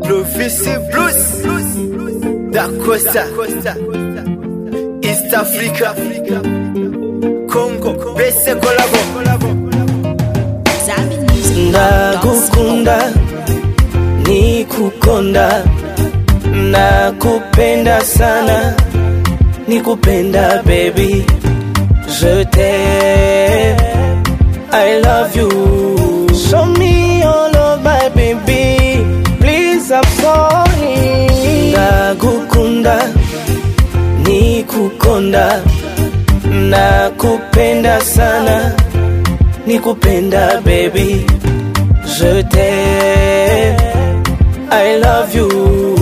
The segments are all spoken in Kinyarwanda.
Bisi Bruce Dakosa East Africa Congo Bese Kolabo Ndagukunda, nikukonda, nakupenda sana, nikupenda baby, je t'aime, I love you. Show me your love, my baby, please I'm sorry. Ndagukunda, nikukonda, nakupenda sana, nikupenda baby. Je t'aime, I love you.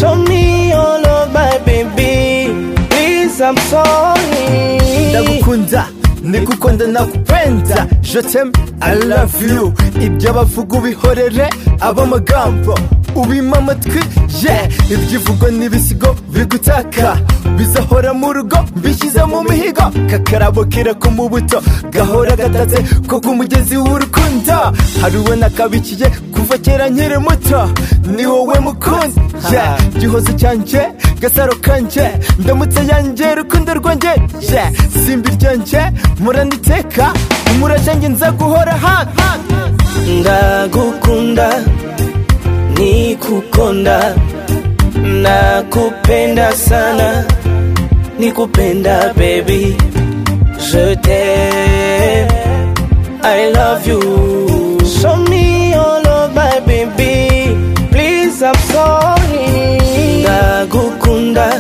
Show me your love, my baby. Please, I'm sorry. Ndagukunda Nikukunda nakupenda Je t'aime I love you Ibyo bavuga ubihorere abamagambo ubima amatwi yeah ibyivugo n'ibisigo bigutaka bizahora mu rugo mbishyize mu mihigo kakarabo kirako mu buto gahora gatatse ko ku mugezi w'urukundo hari uwo nakabikiye kuva kera nkiri muto ni wowe mukunzi yeah gihozo cyanje gasaro kanje ndamutse yanjye rukundo rwanjye yeah simbi ryanje muraniteka umurashange nza guhora hano Ndagukunda, nikukonda, nakupenda sana, nikupenda baby. Je t'aime, I love you. Show me your love, my baby. Please, I'm sorry. Ndagukunda,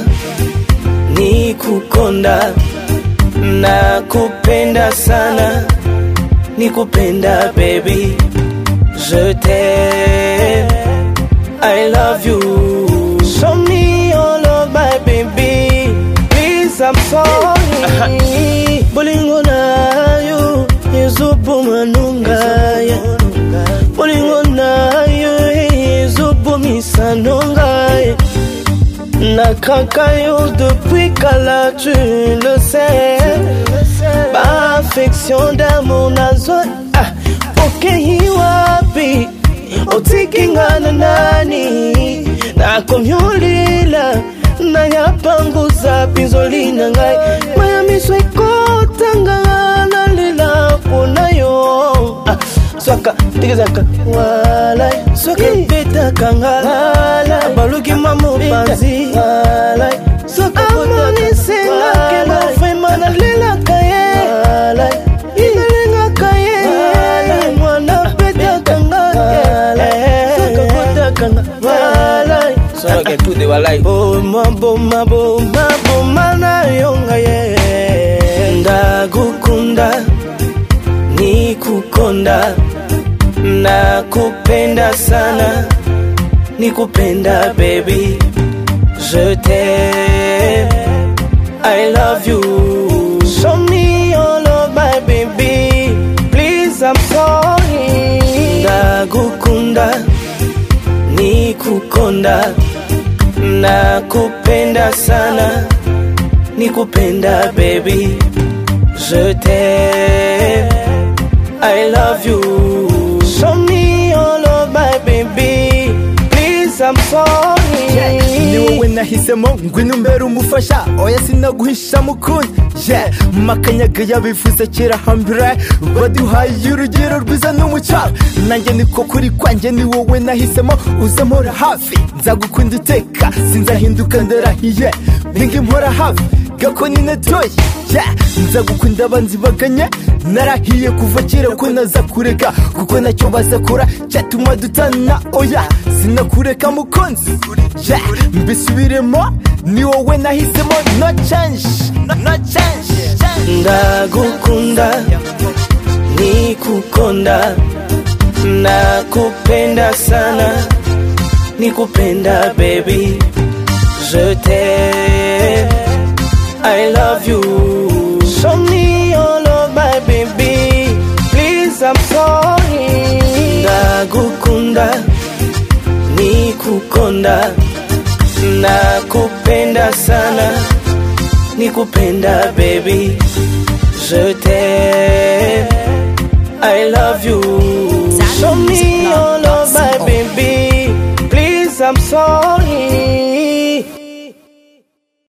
nikukonda, nakupenda sana, nikupenda baby. Je t'aime, I love you. Show me your love, my baby. Please, I'm sorry. Bolingo na you, izubu manunga ya. Bolingo na you, izubu misanunga ya. Nakakayo depuis Kala, tu le sais. Ma affection d'amour nazo ah, ukihi wapi utikingana nani nakomyulila nayapanguza pinzo lina ngai mayamiswa ikotangana lila kunayo ah, swaka tigizaka walai swaka betakangala baluki mamopanzi walai swaka amonisenake mafema nalelaka ye nalengaka ye mwana betakanga swaka betakanga walai Soke tu de walai. boma boma boma boma na yonga ye ndagukunda nikukonda nakupenda sana nikupenda baby je t'aime i love you show me your love my baby please i'm sorry ndagukunda nikukonda nakupenda sana nikupenda baby je t'aime i love you show me your love my baby please i'm sorry ni wowe nahisemo ngwino umbere umufasha oya sinaguhisha mukunzi ye makanyaga yabivuze kera hambere baduhaye urugero rwiza n'umucaro nanjye niko kuri kwanjye ni wowe nahisemo uze mpora hafi nzagukunda iteka sinzahinduka ndarahiye ninga impora hafi gakoni netoye yeah. nzagukunda abanzi baganye narahiye kuva kera ko naza kureka kuko nacyo bazakora cyatuma dutana oya sinakureka mukunzi yeah. mbisubiremo ni wowe nahisemo no change no change ndagukunda nikukonda nakupenda sana nikupenda baby je t'aime i love you show me your love my baby please i'm sorry ndagukunda nikukonda nakupenda sana nikupenda baby je t'aime i love you show me your love my baby please I'm sorry